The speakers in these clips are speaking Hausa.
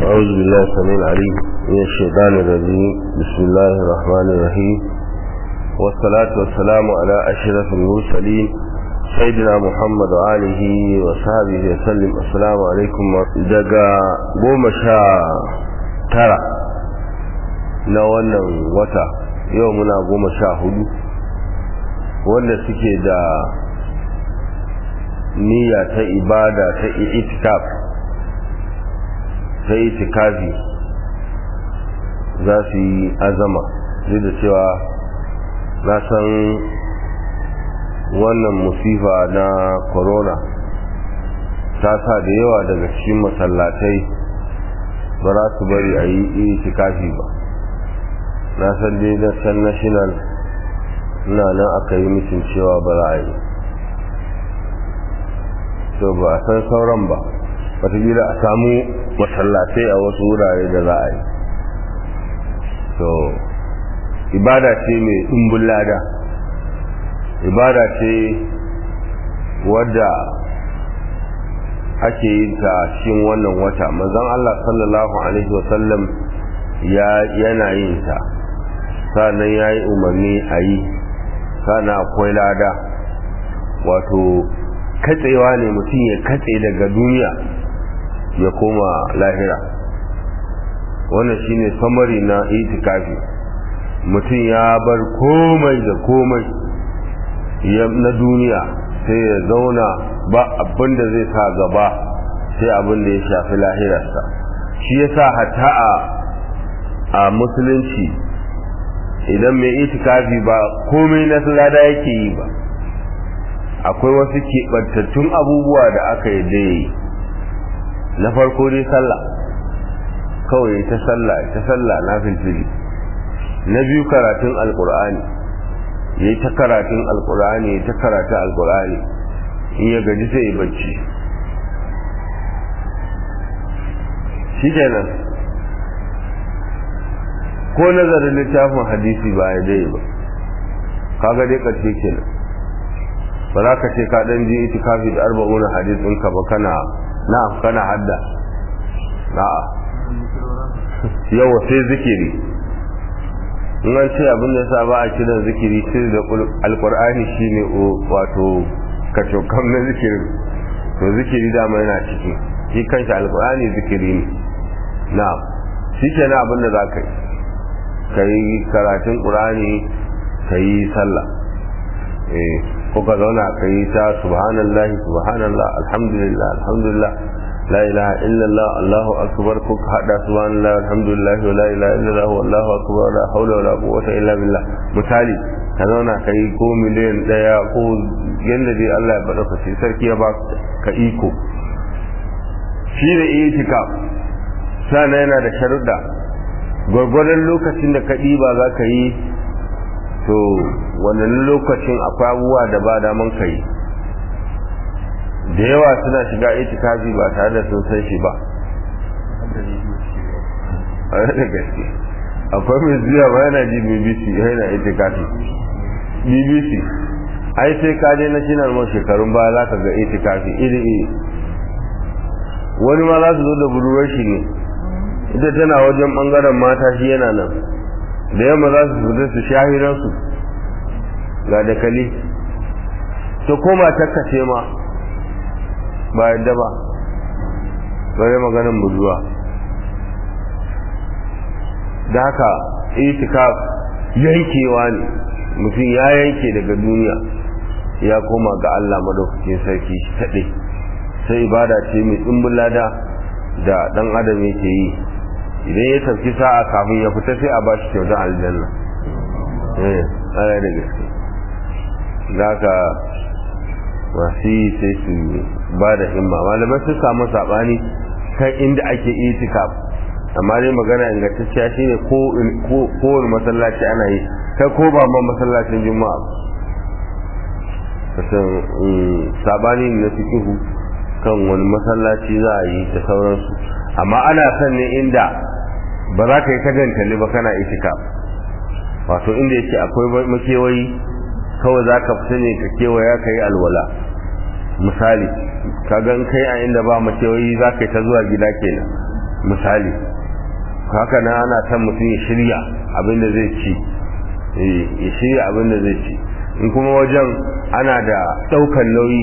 أعوذ بالله السميع العليم من الشيطان الرجيم بسم الله الرحمن الرحيم والصلاة والسلام على أشرف المرسلين سيدنا محمد وآله وصحبه وسلم السلام عليكم دقا قوم شاء ترى na wannan wata yau muna goma sha hudu wanda suke da niyya ta ibada ta itikaf ta itikafi za su yi azama duk da cewa na san wannan musifa na corona ta sa da yawa daga cikin masallatai ba za su bari a yi itikafi ba na san dai na san national ina nan aka yi mutum cewa ba za a yi to ba a san sauran ba watakila a samu masallatai a wasu wurare da za a yi to ibada ce mai ɗumbin lada ibada ce wadda ake yin ta cikin wannan wata manzon Allah sallallahu alaihi wasallam ya yana yin ta sannan ya yi umarni a yi sannan akwai lada wato katsewa ne mutum ya katse daga duniya ya koma lahira wannan shine samari na itikafi mutum ya bar komai da komai na duniya sai ya zauna ba abin da zai sa gaba sai abin da ya shafi lahirarsa shi yasa hatta a a musulunci idan mai itikafi ba komai na lada yake yi ba akwai wasu keɓantattun abubuwa da aka yi da yi na farko dai sallah kawai ta sallah ta sallah na filfili na biyu karatun alkur'ani ya yi ta karatun alkur'ani ya ta karatun alkur'ani in ya gaji sai ya bacci shi kenan ko nazarin littafin hadisi ba ya dai ba kaga dai karshe kenan ba za ka ce ka dan ji itikafi da arba'un hadis din ka ba kana na kana hadda na'a yawa sai zikiri in an ce abin da yasa ba a kiran zikiri sai da alqur'ani shine wato kacokam na zikirin to zikiri dama yana ciki shi kanshi alqur'ani zikiri ne na'am shi kenan abin da za ka yi ka yi karatun ƙurani ka yi sallah ko ka zauna ka yi ta subhanallah subhanallah alhamdulillah alhamdulillah la ilaha illallah allahu akbar ko ka hada subhanallah alhamdulillah wa la ilaha illallah wallahu akbar la hawla wala quwwata illa billah misali ka zauna ka yi ko miliyan daya ko yanda dai Allah ya bada ka sarki ya ba ka iko shi da itikaf sana yana da sharuɗa gwargwadon lokacin da ka ɗiba za ka yi to wannan lokacin akwai abubuwa da ba daman ka yi da yawa suna shiga itikafi ba tare da sun san shi ba a da gaske akwai mai zuwa ba yana ji bbc yana itikafi bbc ai sai ka je na shinar man shekarun baya za ka ga itikafi iri iri wani ma za su zo da budurwar shi ne ita tana wajen bangaren mata shi yana nan da yamma za su fita su shahiransu ga dakali ta koma takkace ma ba yadda ba bare maganin buzuwa da haka itikaf yankewa ne mutum ya yanke daga duniya ya koma ga Allah madaukakin sarki kaɗai sai ibada ce mai tsumbin lada da ɗan adam yake yi idan ya tafi sa'a kafin ya fita sai a ba shi kyautar aljanna eh ana da gaske za ka masu yi sai su ba da himma malamai sun samu saɓani kan inda ake itikaf amma dai magana ingantacciya shi ne kowane masallaci ana yi kai ko ba ma masallacin juma'a kasan saɓani na fikihu kan wani masallaci za a yi da sauransu amma ana son ne inda ba za ka yi ta gantali ba kana itika wato inda yake akwai makewayi kawai za ka fita ne ka kewaya ka yi alwala misali ka gan kai a inda ba makewayi za ka yi ta zuwa gida kenan misali haka na ana son mutum ya shirya abin da zai ci ya shirya abin da zai ci in kuma wajen ana da ɗaukan nauyi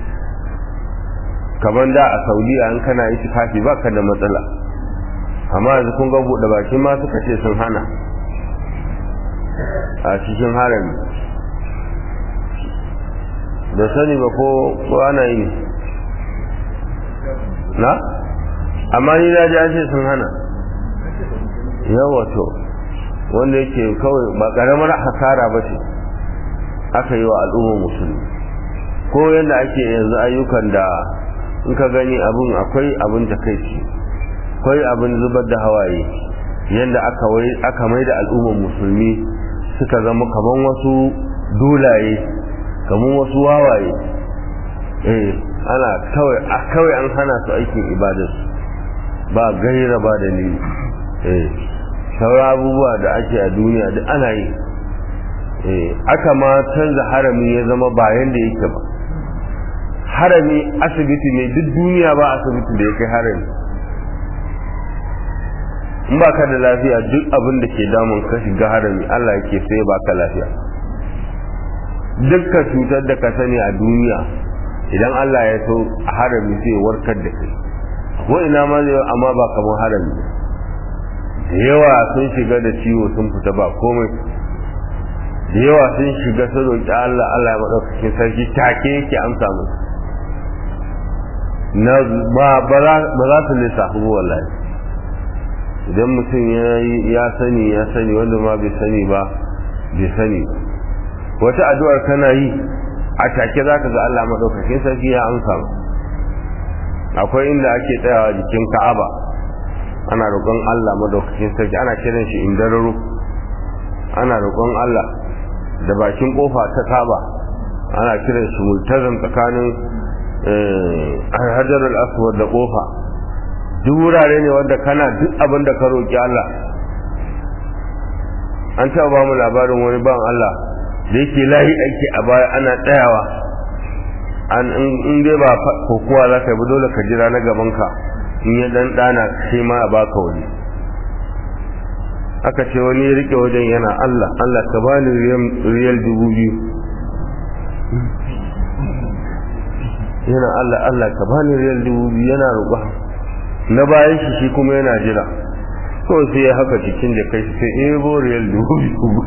kamar da a saudiya in kana yi tufafi ba ka da matsala amma yanzu kun ga buɗe bakin ma suka ce sun hana a cikin harami da sani ba ko ana yi na amma ni na ji an ce sun hana yawa to wanda yake kawai ba karamar hasara ba ce aka yi wa al'ummar musulmi ko yadda ake yanzu ayyukan da in ka gani abin akwai abin da kai ce akwai abin zubar da hawaye yadda aka wai aka mai da al'ummar musulmi suka zama kaman wasu dolaye kaman wasu wawaye eh ana kawai kawai an hana su aikin ibadarsu ba gaira ba dalili eh sauran abubuwa da ake a duniya duk ana yi aka ma canza harami ya zama bayan da yake ba harami asibiti ne duk duniya ba asibiti da ya kai harami in ba ka da lafiya duk abin da ke damun ka shiga harami Allah yake sai ba ka lafiya dukkan cutar da ka sani a duniya idan Allah ya so a harami sai warkar da kai ko ina ma zai amma ba kamar harami da yawa sun shiga da ciwo sun fita ba komai da yawa sun shiga sun roƙi Allah Allah ya maɗaukakin sarki take yake amsa musu na ba ba za su lissafi wallahi idan mutum ya sani ya sani wanda ma bai sani ba bai sani ba wata addu'ar kana yi a take za ka ga Allah maɗaukakin sarki ya amsa akwai inda ake tsayawa jikin ka'aba ana roƙon Allah maɗaukakin sarki ana kiran shi indararo ana roƙon Allah da bakin kofa ta kaba ana kiran shi multazam tsakanin hajar al-aswad da kofa duk wurare ne wanda kana duk abin da ka roƙi Allah an taɓa ba mu labarin wani ban Allah da yake layi aiki a baya ana tsayawa an in dai ba kokowa za ka yi dole ka jira na gaban ka in ya dan dana sai ma a baka wani aka ce wani ya rike wajen yana Allah Allah ka bani riyal dubu biyu yana Allah Allah ka bani riyal dubu biyu yana roƙa na bayan shi shi kuma yana jira kawai sai ya haka cikin da kai sai ebo riyal dubu biyu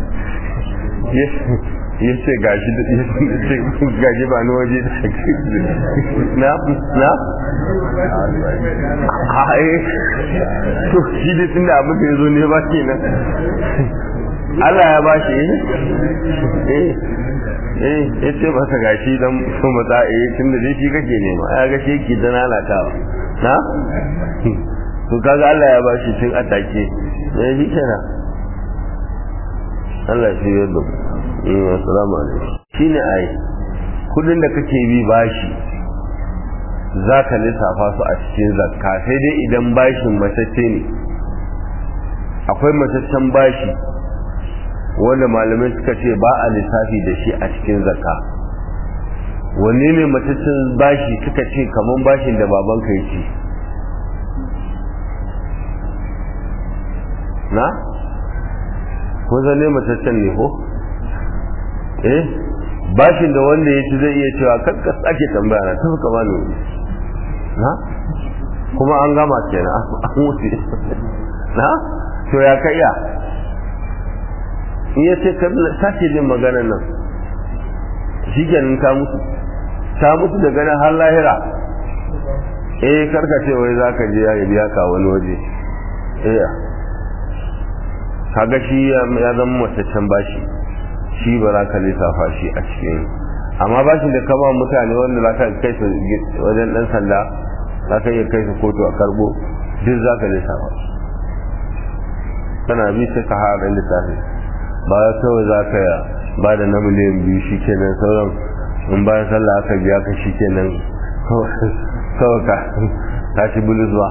ya ce gashi gashi ba ni waje na na hae to shi da tun da abin da ya zo ne ba ke nan Allah ya bashi eh eh ya ce masa gashi don so matsa eh tun da shi kake nema ya ga shi yake da lalatawa na to kaga Allah ya bashi tun atake eh shi kenan Allah shi ya da assalamu alaikum shine ai kudin da kake bi bashi zaka lissafa su a cikin zakka sai dai idan bashin matacce ne akwai mataccen bashi wanda malamai suka ce ba a lissafi da shi a cikin zakka wanne ne mataccen bashi suka ce kaman bashin da babanka ya ci na ko zane mataccen ne ko eh bashin da wanda ya ci zai iya cewa kakkas ake tambaya na tafi kama ne na kuma an gama kenan an wuce na to ya ka iya in ya ce ka sake jin maganar nan shi kenan ta mutu ta mutu da ganin har lahira eh karka ce wai za ka je ya biya ka wani waje eh kaga shi ya zama mataccen bashi shi ba za ka lissafa shi a cikin amma bashin da kama mutane wanda za ka kai su wajen dan sanda za ka iya kai su kotu a karbo duk za ka lissafa kana bi sai ka haɗa lissafi ba kawai za ka ba da na miliyan biyu shi kenan sauran in bayan sallah aka biya ka shi kenan kawai ka ta ci buluzwa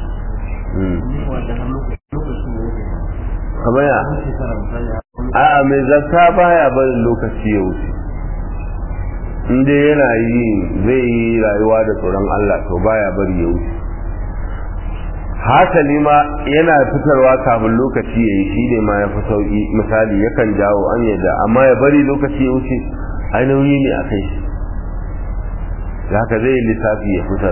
kamar ya a'a mai zakka baya barin lokaci ya wuce inda yana yi zai yi rayuwa da tsoron Allah to baya bari ya wuce hasali ma yana fitarwa kafin lokaci ya yi shi ne ma ya fi sauƙi misali yakan jawo an yadda amma ya bari lokaci ya wuce ai nauyi ne a kai shi da haka zai yi lissafi ya fitar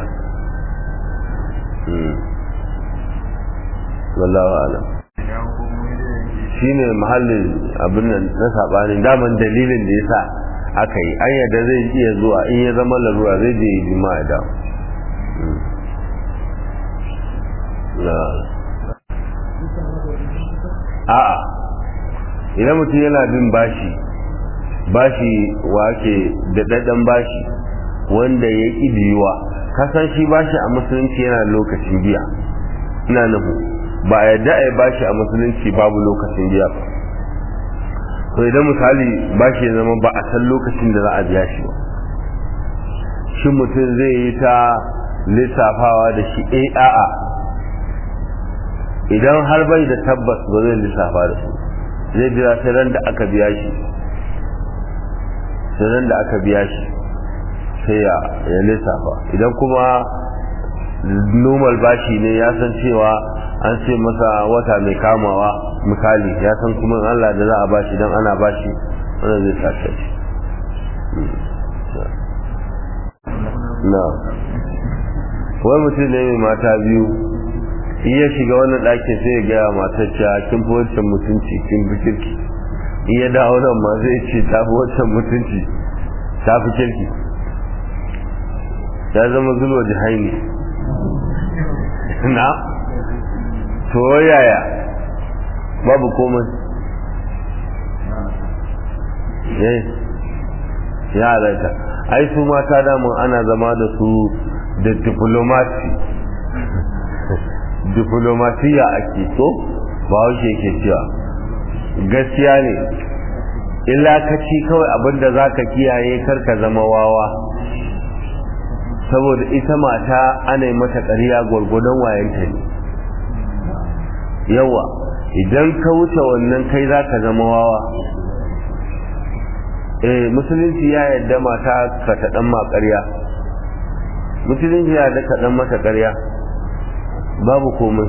wallahu alam shi ne mahallin abin nan na saɓanin daman dalilin da ya sa aka yi an yadda zai iya zuwa in ya zama larura zai je yi jima'a da a'a idan mutum yana bin bashi bashi wake da daɗan bashi wanda ya ƙi biyuwa kasan shi bashi a musulunci yana lokacin biya ina nufu ba a yadda a yi bashi a musulunci babu lokacin biya ba to idan misali bashi ya zama ba a san lokacin da za a biya shi ba shi mutum zai yi ta lissafawa da shi a a'a idan har bai da tabbas ba zai lissafa da su zai jira sai ran da aka biya shi sai ran da aka biya shi sai ya ya lissafa idan kuma normal bashi ne ya san cewa an ce masa wata mai kamawa misali ya san kuma Allah da za a bashi dan ana bashi wannan zai sace shi na wai mutum ne mai mata biyu in ya shiga wannan ɗakin sai ya gaya matar cewa kin fi wancan mutunci kin fi kirki in ya dawo nan ma zai ce ta fi wancan mutunci ta fi kirki ya zama zulwa jihaini na to yaya babu komai eh ya halatta ai su mata damun ana zama da su da diplomati diplomatiya ake so ba haushe ke cewa gaskiya ne illa ka ci kawai abinda za ka kiyaye karka zama wawa saboda ita mata ana yi mata ƙarya gwargwadon wayanta ne yawa idan ka wuce wannan kai za ka zama wawa eh musulunci ya yadda mata ka ta ɗan ma ƙarya musulunci ya yadda ka ɗan mata ƙarya babu komai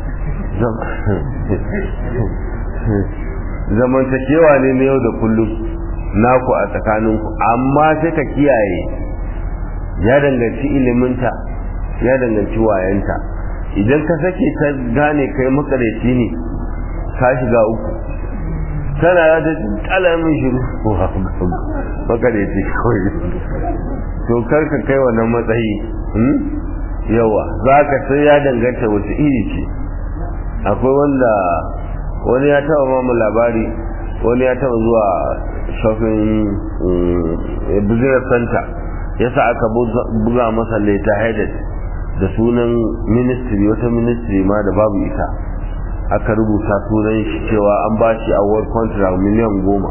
zamantakewa ne na yau da kullum naku a tsakaninku amma sai ka kiyaye ya danganci iliminta ya danganci wayanta idan ka sake ta gane kai makareci ne ka shiga uku tana ya ta kalamin shiru makareci kawai to karka kai wannan matsayi yawa za ka sai ya danganta wasu iri ce akwai wanda wani ya taba mamu labari wani ya taba zuwa shopping business center ya sa aka buga masa leta headed da sunan ministry wata ministry ma da babu ita aka rubuta sunan shi cewa an ba shi award contract miliyan goma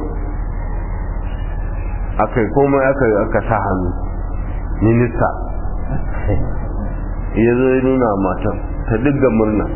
aka yi komai aka sa hannu minista ya zo ya nuna matan ta digga murna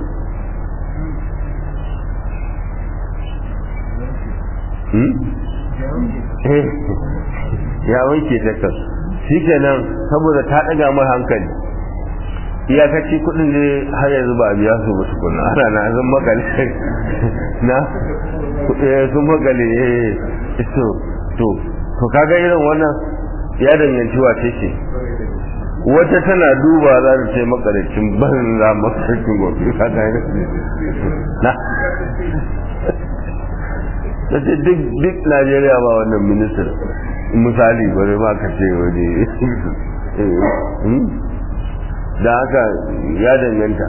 ya wanke ta kan shi kenan saboda ta ɗaga mai hankali iyakaci kudin ne har yanzu ba a biya su ba tukuna ana na zan makale na sun makale to to to kaga irin wannan ya danganci wace ce wata tana duba za ta ce makaricin banza makaricin gobe ka ta yi na ta ce duk najeriya ba wannan minister misali bari ma ka ce waje da haka ya danganta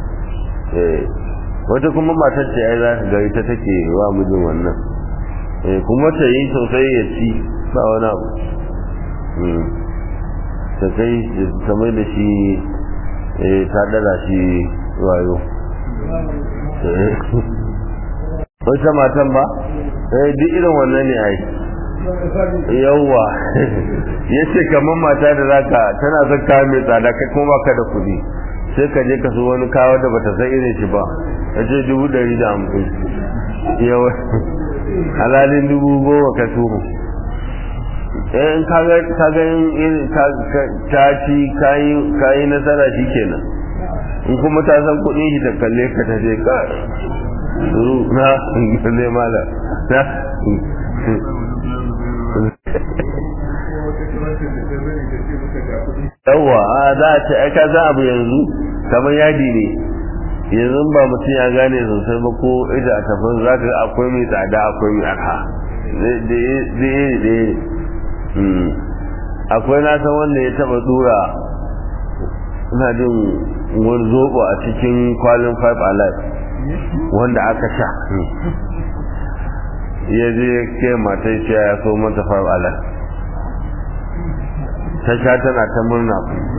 wata kuma matar ce ai za ka ga ita take wa mijin wannan kuma ta yi sosai ya ci ba wani abu ta kai ta mai da shi ta dala shi wayo wata matan ba duk irin wannan ne ai yawwa ya ce kamar mata da zaka tana son kawo mai tsada kai kuma baka da kuɗi sai ka je ka so wani kawo da bata san irin shi ba ya ce dubu ɗari da hamsin yawa halalin dubu goma ka tuhu in kaga in ta ci kayi nasara shi kenan in kuma ta san kuɗin shi ta kalle ka ta ce ka suru na ne mala na yawwa a za a ce aika za abu yanzu kamar yadi ne yanzu ba mutum ya gane sosai ba ko ita a tafin za ka akwai mai tsada akwai mai arha zai akwai na san wanda ya taba dura ina jin wani zobo a cikin kwalin five alive wanda aka sha ya je ke matai ce ya so mata five alive ta sha tana ta murna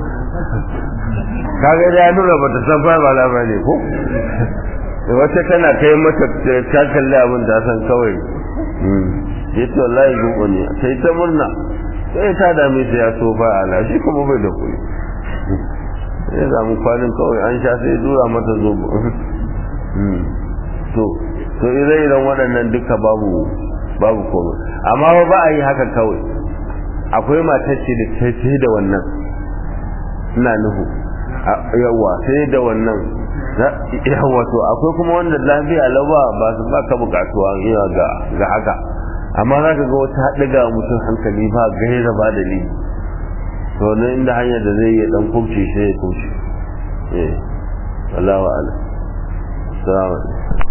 kaga ya nuna ba ta san five alive ba ne ko wata tana kai mata ta kalli abin da san kawai ya ce wallahi zobo ne sai ta murna sai ta dame ta ya so ba ala shi kuma bai da kuɗi sai zamu kwanin kawai an sha sai dura mata zobo to to ire-iren waɗannan duka babu babu komai amma ba a yi haka kawai akwai matacce da ta sai da wannan ina nuhu yawa sai da wannan yawa to akwai kuma wanda lafiya lawa ba su ba ka bukatuwa ga ga haka amma za ka ga wata haɗiga mutum hankali ba gaira ba dalili to ne inda hanyar da zai yi dan kubce sai ya kubce eh wallahu a'lam assalamu alaikum